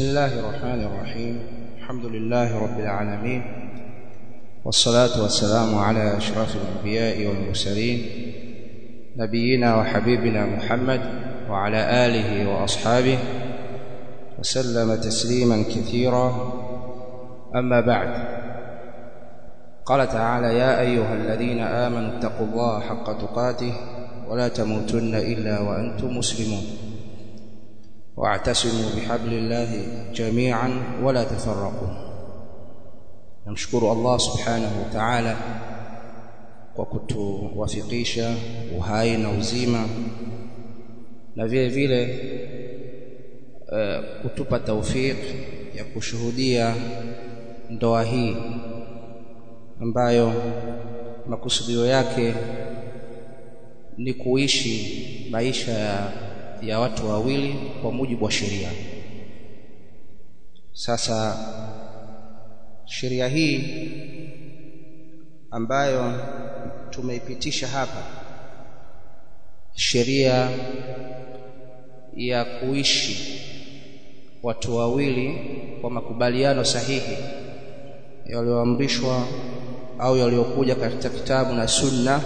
بسم الله الرحمن الرحيم الحمد لله رب العالمين والصلاة والسلام على أشرف الأنبياء والمرسلين نبينا وحبيبنا محمد وعلى آله وأصحابه وسلم تسليما كثيرا أما بعد قال تعالى يا أيها الذين آمنوا اتقوا الله حق تقاته ولا تموتن إلا وأنتم مسلمون واعتصموا بحبل الله جميعا ولا تفرقوا namshukuru Allah subhanahu wa ta'ala kwa kutuwafikisha uhai na uzima na vile vile uh, kutupa taufik ya kushuhudia ndoa hii ambayo makusudio yake ni kuishi maisha ya, ya watu wawili kwa mujibu wa sheria sasa sheria hii ambayo tumeipitisha hapa sheria ya kuishi watu wawili kwa makubaliano sahihi yaliyoamrishwa au yaliyokuja katika kitabu na sunna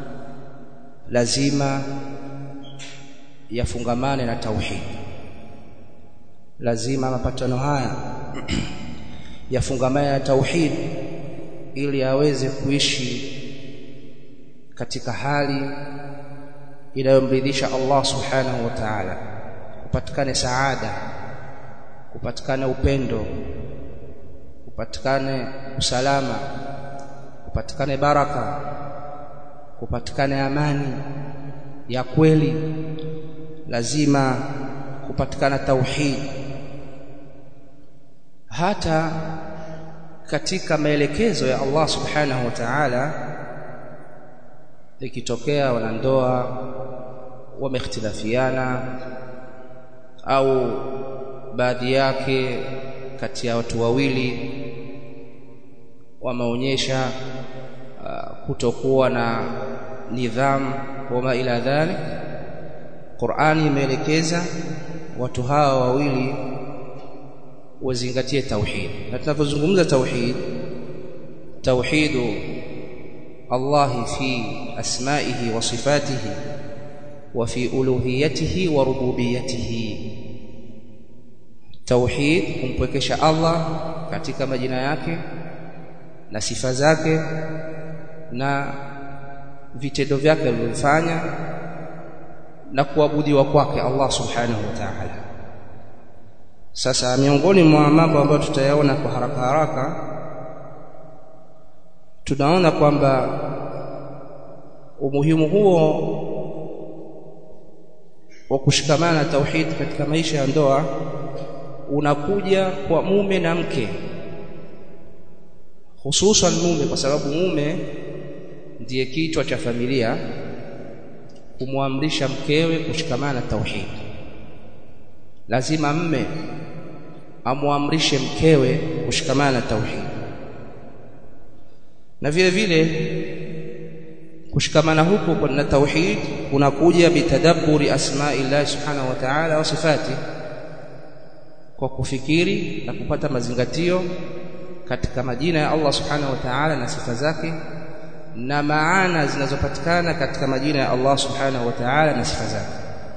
lazima yafungamane na tauhid lazima mapatano haya yafungamane na tauhid ili aweze kuishi katika hali inayomridhisha Allah subhanahu wa ta'ala kupatikane saada kupatikane upendo kupatikane usalama kupatikane baraka kupatikane amani ya kweli lazima kupatikana tauhid hata katika maelekezo ya Allah subhanahu wa ta'ala ikitokea wanandoa wamehtilafiana au baadhi yake kati ya watu wawili wameonyesha uh, kutokuwa na nidhamu wama ila dhalik Qur'ani imeelekeza watu hawa wawili wazingatie tauhid na tunapozungumza tauhid tauhidu Allah fi asma'ihi wa sifatihi wa fi uluhiyatihi wa rububiyatihi tauhid kumpwekesha Allah katika majina yake na sifa zake na vitendo vyake alivyofanya na kuabudiwa kwake Allah subhanahu wa ta'ala sasa miongoni mwa mambo ambayo tutayaona kwa haraka haraka tunaona kwamba umuhimu huo wa kushikamana na tauhid katika maisha ya ndoa unakuja kwa mume na mke hususan mume kwa sababu mume ndiye kichwa cha familia kumwamrisha mkewe kushikamana na tauhid lazima mme amwamrishe mkewe kushikamana na tauhid na vile vile kushikamana huko na tauhid kunakuja bitadabburi asma'illah subhanahu wa ta'ala wa sifati kwa kufikiri na kupata mazingatio katika majina ya Allah subhanahu wa ta'ala na sifa zake na maana zinazopatikana katika majina ya Allah subhanahu wa ta'ala na sifa zake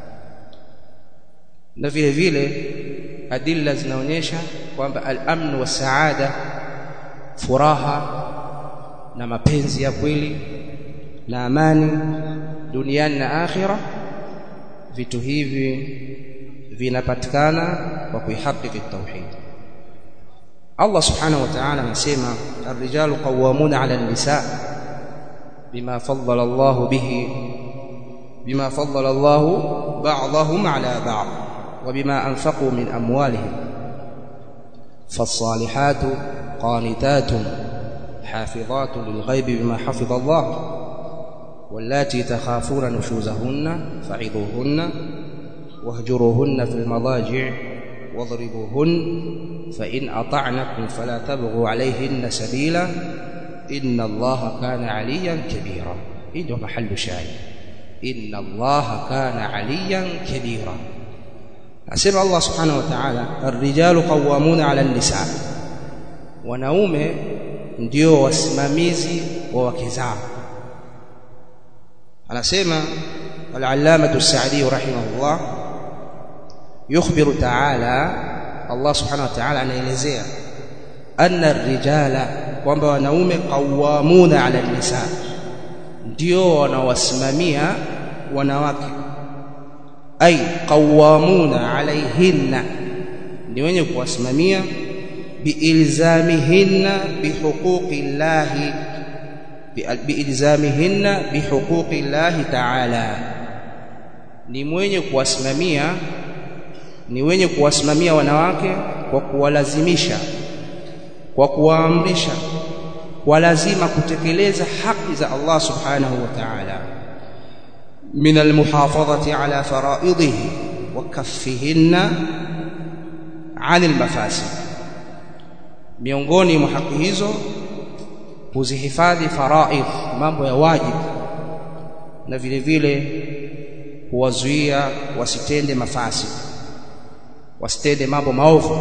na vile vile adilla zinaonyesha kwamba al-amn wa saada furaha na mapenzi ya kweli na amani duniani na akhira vitu hivi vinapatikana kwa kuihakiki tauhid Allah subhanahu wa ta'ala anasema ar-rijalu qawwamuna 'ala an-nisa bima faddala Allah bihi bima faddala Allah ba'dahum 'ala ba'd وبما أنفقوا من أموالهم فالصالحات قانتات حافظات للغيب بما حفظ الله واللاتي تخافون نشوزهن فعظوهن واهجروهن في المضاجع واضربوهن فإن أطعنكم فلا تبغوا عليهن سبيلا إن الله كان عليا كبيرا إنه محل شاهد إن الله كان عليا كبيرا asema Allah subhanahu wa ta'ala ar-rijalu qawwamuna 'ala an-nisa wanaume ndio wasimamizi wa wake zao anasema al-allamah as-sa'di rahimahullah yukhbiru ta'ala Allah subhanahu wa ta'ala anaelezea anna ar-rijala kwamba wanaume qawwamuna 'ala an-nisa ndio wanawasimamia wanawake ay qawwamuna 'alayhinna ni wenye kuwasimamia biilzamihinna bihuquqi llahi biilzamihinna bihuquqi llahi ta'ala ni mwenye kuwasimamia ni wenye kuwasimamia wanawake kwa kuwalazimisha kwa kuwaamrisha kwa lazima kutekeleza haki za Allah subhanahu wa ta'ala min almuhafadhati ala fara'idhihi wa kaffihinna 'anil mafasid miongoni mwa haki hizo kuzihifadhi faraidh mambo ya wajibu na vile vile kuwazuia wasitende mafasi wasitende mambo maovu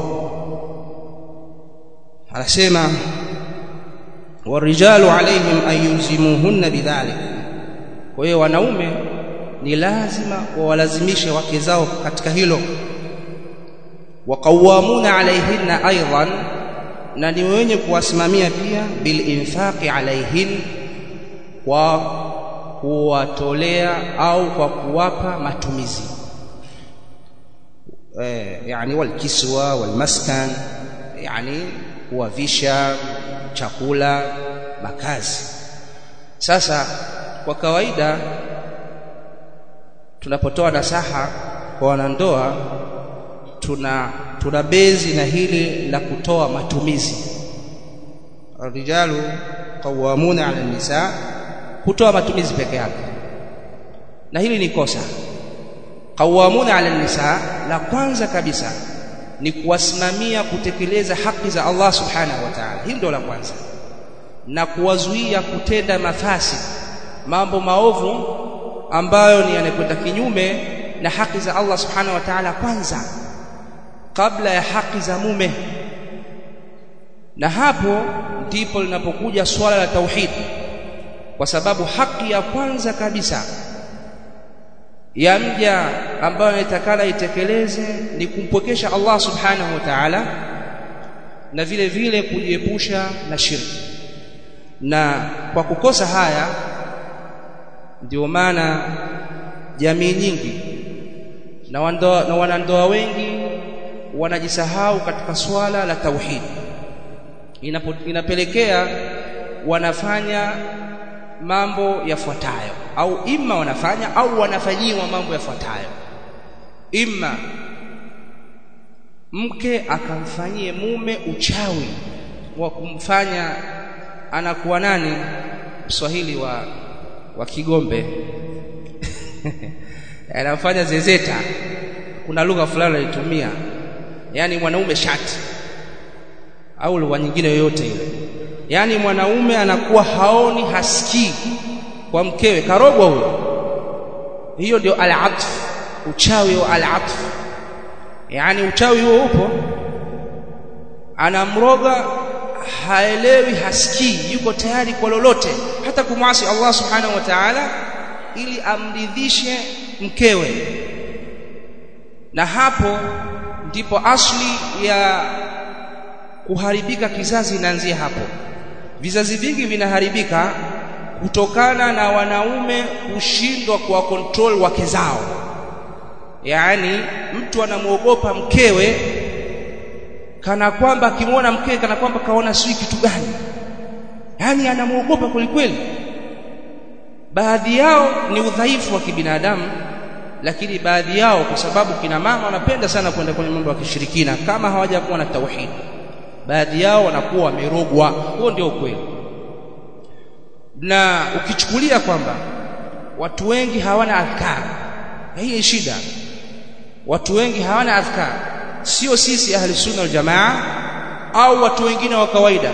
anasema warijalu alaihim an yulzimuhunna bidhalik kwa hiyo wanaume ni lazima wawalazimishe wake zao katika hilo waqawamuna alaihinna aidan na ni wenye kuwasimamia pia bil infaqi alaihin kwa kuwatolea au kwa kuwapa matumizi eh, yani walkiswa walmaskan yani kuwavisha chakula makazi sasa kwa kawaida tunapotoa nasaha kwa wanandoa tuna tuna bezi na hili la kutoa matumizi rijalu qawamuna ala nisa kutoa matumizi peke yake na hili ni kosa qawamuna ala nisa la kwanza kabisa ni kuwasimamia kutekeleza haki za Allah subhanahu wa ta'ala hili ndio la kwanza na kuwazuia kutenda mafasi mambo maovu ambayo ni yanakwenda kinyume na haki za Allah subhanahu wa ta'ala kwanza kabla ya haki za mume na hapo ndipo linapokuja swala la tauhid kwa sababu haki ya kwanza kabisa ya mja ambayo anatakana itekeleze ni kumpokesha Allah subhanahu wa ta'ala na vile vile kujiepusha na shirki na kwa kukosa haya ndio maana jamii nyingi na wandoa, na wanandoa wengi wanajisahau katika swala la tauhid Inapo, inapelekea wanafanya mambo yafuatayo au imma wanafanya au wanafanyiwa mambo yafuatayo imma mke akamfanyie mume uchawi wa kumfanya anakuwa nani Mswahili wa wa Kigombe anafanya zezeta kuna lugha fulani alitumia yani mwanaume shati au lugha nyingine yoyote ile yani mwanaume anakuwa haoni hasikii kwa mkewe karogwa huyo hiyo ndio al-atf uchawi wa al-atf yani uchawi huo upo anamroga haelewi hasikii yuko tayari kwa lolote hata kumwasi Allah subhanahu wa ta'ala ili amridhishe mkewe na hapo ndipo asli ya kuharibika kizazi inaanzia hapo vizazi vingi vinaharibika kutokana na wanaume kushindwa kuwa control wake zao yaani mtu anamuogopa mkewe kana kwamba akimwona mkewe kana kwamba kaona sijui kitu gani yaani anamuogopa kwelikweli baadhi yao ni udhaifu wa kibinadamu lakini baadhi yao kwa sababu kina mama wanapenda sana kwenda kwenye mambo ya kishirikina kama hawajakuwa na tauhid baadhi yao wanakuwa wamerogwa huo ndio ukweli na ukichukulia kwamba watu wengi hawana adhkar hii shida watu wengi hawana adhkar sio sisi ahli sunna wal jamaa au watu wengine wa kawaida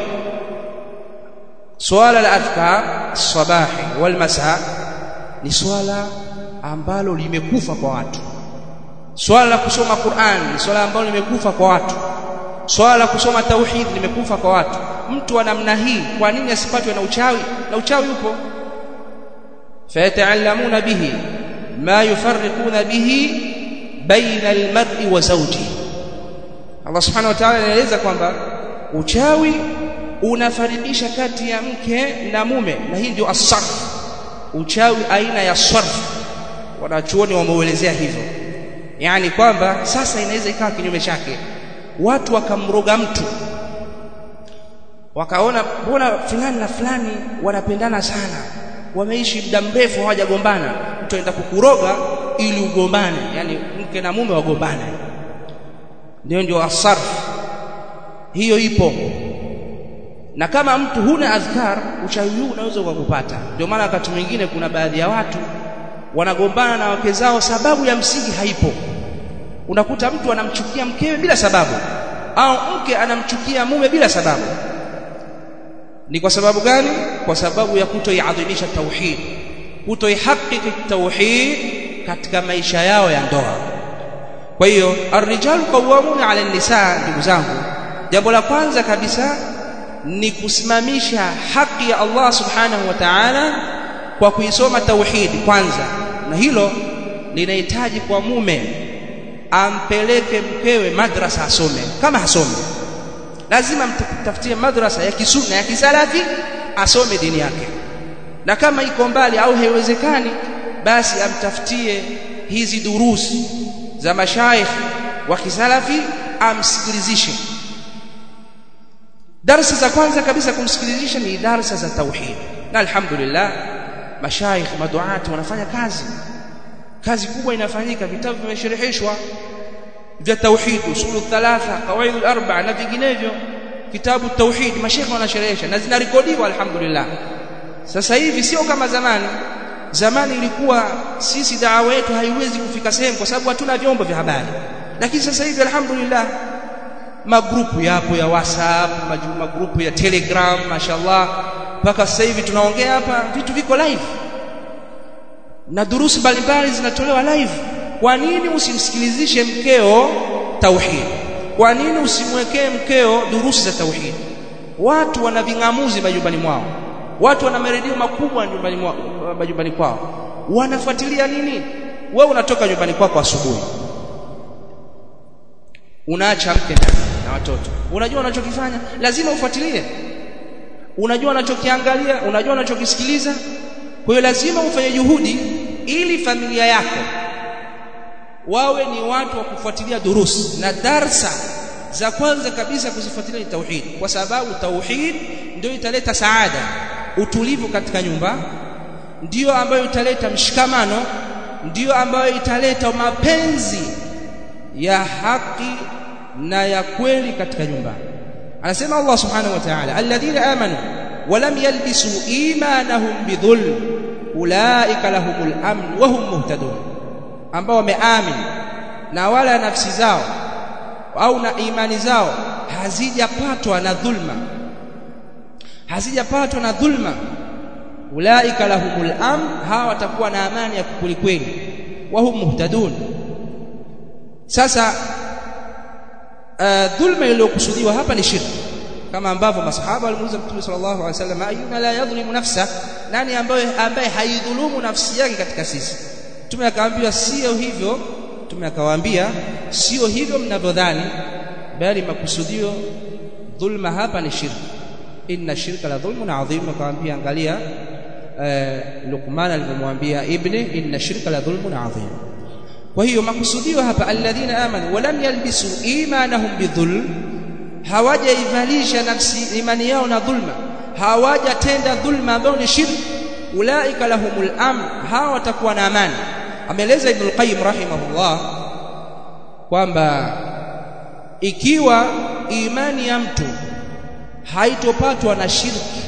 swala la adhkar sabahi wal masa ni swala ambalo limekufa kwa watu swala la kusoma Qur'an ni swala ambalo limekufa kwa watu swala la kusoma tauhid limekufa kwa watu mtu wa namna hii kwa nini asipatwe na uchawi na uchawi upo fayata'allamuna bihi ma yufarriquna bihi baina almar'i wa zawji Allah subhanahu wa ta'ala anaeleza kwamba uchawi unafarikisha kati ya mke na mume na hii ndio asarf uchawi aina ya sarf wanachuoni wameuelezea hivyo yani kwamba sasa inaweza ikawa kinyume chake watu wakamroga mtu wakaona mbona fulani na fulani wanapendana sana wameishi muda mrefu hawajagombana mtu aenda kukuroga ili ugombane yani mke na mume wagombane ndio ndio asarf hiyo ipo na kama mtu huna adhkar uchawi huu unaweza ukakupata ndio maana wakati mwingine kuna baadhi ya watu wanagombana na wake zao sababu ya msingi haipo unakuta mtu anamchukia mkewe bila sababu au mke anamchukia mume bila sababu ni kwa sababu gani kwa sababu ya kutoiadhimisha tauhid kutoihakiki tauhid katika maisha yao ya ndoa kwa hiyo arrijalu qawwamuna 'ala an-nisaa ndugu zangu jambo la kwanza kabisa ni kusimamisha haki ya Allah subhanahu wa ta'ala kwa kuisoma tauhid kwanza na hilo linahitaji kwa mume ampeleke mkewe madrasa asome kama hasome lazima mtafutie madrasa ya kisunna ya kisalafi asome dini yake na kama iko mbali au haiwezekani basi amtafutie hizi durusi za mashaikh wa kisalafi amsikilizishe darasa za kwanza kabisa kumsikilizisha ni darasa za tauhid na alhamdulillah mashaikh maduati wanafanya kazi kazi kubwa inafanyika vitabu vimeshereheshwa vya tauhid usulu thalatha qawaid al-arba'a na vinginevyo kitabu tauhid mashaikh wanasherehesha na zinarekodiwa alhamdulillah sasa hivi sio kama zamani zamani ilikuwa sisi dawa yetu haiwezi kufika sehemu kwa sababu hatuna vyombo vya habari lakini sasa hivi alhamdulillah magrupu yapo ya WhatsApp magrupu ya Telegram mashallah mpaka sasa hivi tunaongea hapa vitu viko live na durusi mbalimbali zinatolewa live kwa nini usimsikilizishe mkeo tauhid kwa nini usimwekee mkeo durusi za tauhid watu wana vingamuzi majumbani mwao watu wana maredio makubwa nyumbani mwao majumbani kwao wanafuatilia nini wewe unatoka nyumbani kwako kwa asubuhi unaacha mke na watoto unajua unachokifanya lazima ufuatilie unajua unachokiangalia unajua unachokisikiliza kwa hiyo lazima ufanye juhudi ili familia yako wawe ni watu wa kufuatilia durusi na darsa za kwanza kabisa kuzifuatilia ni tauhid kwa sababu tauhid ndio italeta saada utulivu katika nyumba ndiyo ambayo italeta mshikamano ndiyo ambayo italeta mapenzi ya haki na ya kweli katika nyumba anasema Allah subhanahu wa ta'ala alladhina amanu walam yalbisu imanahum bidhulm ulaika lahumul amn wa hum muhtadun ambao wameamini na wala nafsi zao au na imani zao hazijapatwa na dhulma hazijapatwa na dhulma ulaika lahumul amn hawa watakuwa na amani ya kweli wa hum muhtadun sasa uh, dhulma iliyokusudiwa hapa ni shirki kama ambavyo masahaba walimuuliza Mtume sallallahu alaihi wasallam ayuna la yadhlimu nafsa nani ambaye ambaye haidhulumu nafsi yake katika sisi Mtume akawaambia sio hivyo Mtume akawaambia sio hivyo mnavyodhani bali makusudio dhulma hapa ni shirki inna shirka la dhulmun adhim akawaambia angalia uh, Luqman alivyomwambia ibni inna shirka la dhulmun adhim kwa hiyo makusudio hapa alladhina amanu walam yalbisu imanahum bidhulm hawajaivalisha nafsi imani yao na dhulma hawajatenda dhulma ambayo ni shirki ulaika lahumul amn hawa watakuwa na amani ameeleza ibn al-qayyim rahimahullah kwamba ikiwa imani ya mtu haitopatwa na shirki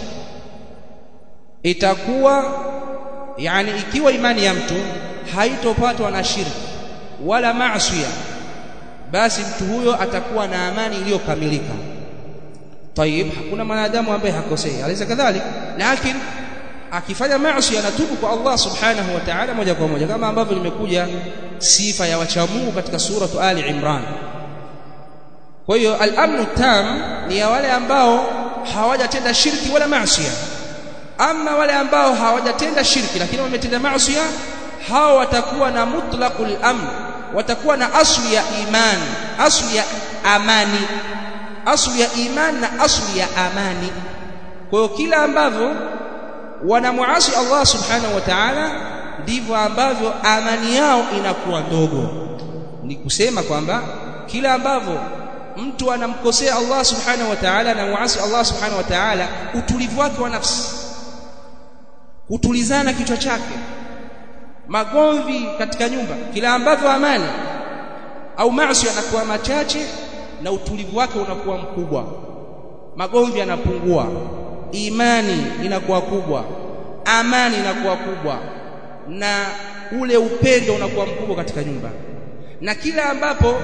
itakuwa yani ikiwa imani ya mtu haitopatwa na shirki wala maasiya basi mtu huyo atakuwa na amani iliyokamilika طيب hakuna mwanadamu ambaye hakosei alisa kadhalik lakini akifanya maasi anatubu kwa Allah subhanahu wa ta'ala moja kwa moja kama ambavyo limekuja sifa ya wachamungu katika suratu Ali Imran kwa hiyo al-amnu tam ni ya wale ambao hawajatenda shirki wala maasi ama wale ambao hawajatenda shirki lakini wametenda maasi hao watakuwa na mutlaqul amn watakuwa na asli ya imani asli ya amani asli ya imani na asli ya amani kwa hiyo kila ambavyo wanamuasi Allah subhanahu wa ta'ala ndivyo ambavyo amani yao inakuwa ndogo ni kusema kwamba kila ambavyo mtu anamkosea Allah subhanahu wa ta'ala na muasi Allah subhanahu wa ta'ala utulivu wake wa nafsi kutulizana kichwa chake magomvi katika nyumba kila ambavyo amani au maasi yanakuwa machache na utulivu wake unakuwa mkubwa magomvi yanapungua imani inakuwa kubwa amani inakuwa kubwa na ule upendo unakuwa mkubwa katika nyumba na kila ambapo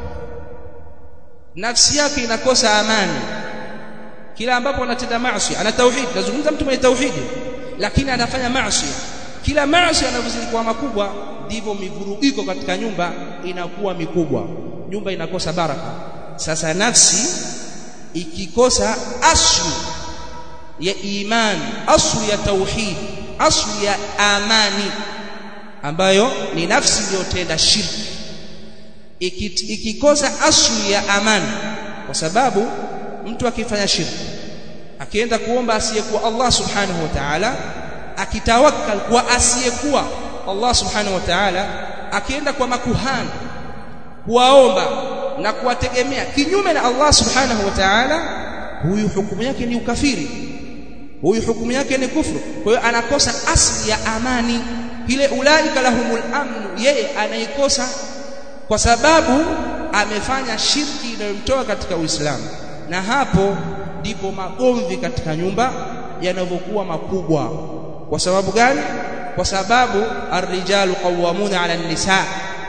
nafsi yake inakosa amani kila ambapo anatenda maasi ana tauhid nazungumza mtu mwenye tauhidi lakini anafanya maasi kila maasi yanavyozidi kuwa makubwa ndivyo mivurugiko katika nyumba inakuwa mikubwa nyumba inakosa baraka sasa nafsi ikikosa aslu ya imani aslu ya tauhid aslu ya amani ambayo ni nafsi iliyotenda shirki ikikosa aslu ya amani kwa sababu mtu akifanya shirki akienda kuomba asiyekuwa Allah subhanahu wa ta'ala akitawakkal kwa asiyekuwa Allah subhanahu wa ta'ala akienda kwa makuhani kuwaomba na kuwategemea kinyume na Allah subhanahu wa ta'ala huyu hukumu yake ni ukafiri huyu hukumu yake ni kufru kwa hiyo anakosa asli ya amani ile ulaika lahumul amnu yeye anaikosa kwa sababu amefanya shirki inayomtoa katika Uislamu na hapo ndipo magomvi katika nyumba yanavyokuwa makubwa kwa sababu gani kwa sababu arrijalu qawwamuna ala nisa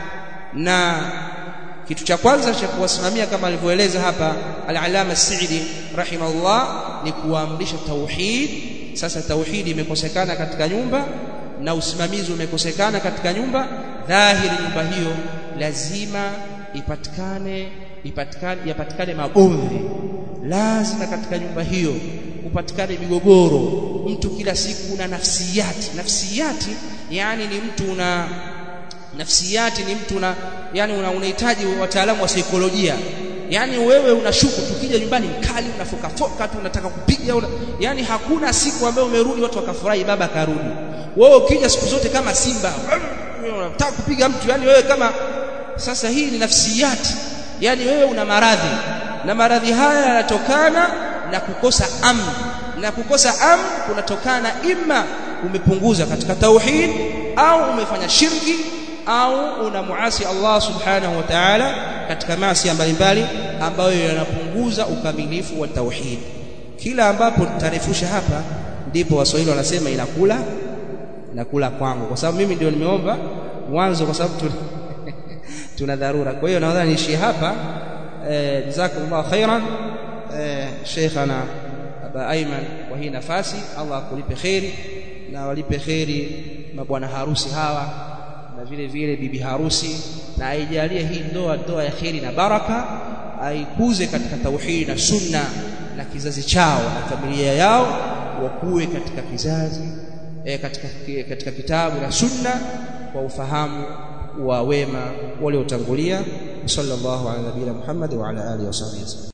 na kitu cha kwanza cha kuwasimamia kama alivyoeleza hapa al-alama Sa'idi rahimahullah ni kuamrisha tauhid sasa tauhidi imekosekana katika nyumba na usimamizi umekosekana katika nyumba dhahiri nyumba hiyo lazima ipatikane ipatikane yapatikane magomvi lazima katika nyumba hiyo upatikane migogoro mtu kila siku una nafsiyati nafsiyati yani ni mtu una nafsiyati ni mtu una yani unahitaji una wataalamu wa saikolojia yani wewe unashuku tukija nyumbani mkali unafoka foka tu unataka kupiga una, yani hakuna siku ambayo umerudi watu wakafurahi baba karudi wewe ukija siku zote kama simba unataka kupiga mtu yani wewe kama sasa hii ni nafsiyati yani wewe una maradhi na maradhi haya yanatokana na kukosa amn na kukosa amn kunatokana ima umepunguza katika tauhid au umefanya shirki au unamuasi Allah subhanahu wa ta'ala katika maasi mbalimbali ambayo yanapunguza ukamilifu wa tauhid kila ambapo tutarefusha hapa ndipo waswahili wanasema inakula inakula kwangu kwa sababu mimi ndio nimeomba mwanzo kwa sababu tuna, tuna dharura kwa hiyo naona niishie hapa eh, jazakumullahu khairan eh, sheikhana aba Ayman kwa hii nafasi Allah akulipe kheri na walipe kheri mabwana harusi hawa na vile vile bibi harusi na aijalie hii ndoa ndoa ya kheri na baraka aikuze katika tauhidi na sunna na kizazi chao na familia yao wakuwe katika kizazi e, katika, katika kitabu na sunna kwa ufahamu wa wema waliotangulia sallallahu ala nabiyina Muhammad wa ala alihi wasallam